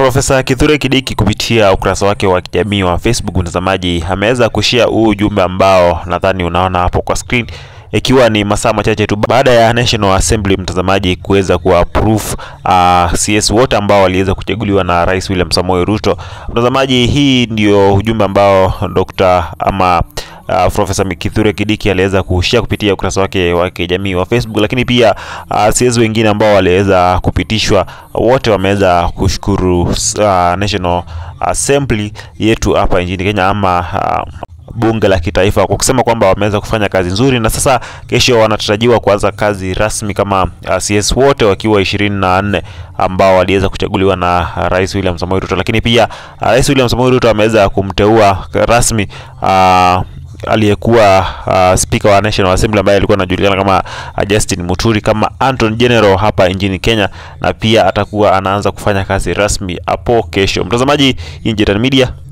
Profesa Kithure Kindiki kupitia ukurasa wake wa kijamii wa Facebook, mtazamaji, ameweza kushare huu ujumbe ambao nadhani unaona hapo kwa screen, ikiwa ni masaa machache tu baada ya National Assembly mtazamaji kuweza kuapprove uh, CS wote ambao waliweza kuchaguliwa na Rais William Samoei Ruto. Mtazamaji, hii ndio ujumbe ambao Dr. ama Uh, Profesa Kithure Kindiki aliweza kushare kupitia ukurasa wake wa kijamii wa Facebook, lakini pia uh, CS wengine ambao waliweza kupitishwa wote wameweza kushukuru uh, National Assembly yetu hapa nchini Kenya ama uh, bunge la kitaifa kwa kusema kwamba wameweza kufanya kazi nzuri, na sasa kesho wanatarajiwa kuanza kazi rasmi kama uh, CS wote wakiwa ishirini na nne ambao waliweza kuchaguliwa na Rais William Samoei Ruto, lakini pia uh, Rais William Samoei Ruto ameweza kumteua rasmi uh, aliyekuwa uh, spika wa National Assembly ambaye alikuwa anajulikana kama uh, Justin Muturi kama Attorney General hapa nchini Kenya, na pia atakuwa anaanza kufanya kazi rasmi hapo kesho. Mtazamaji, hii ni Jetan Media.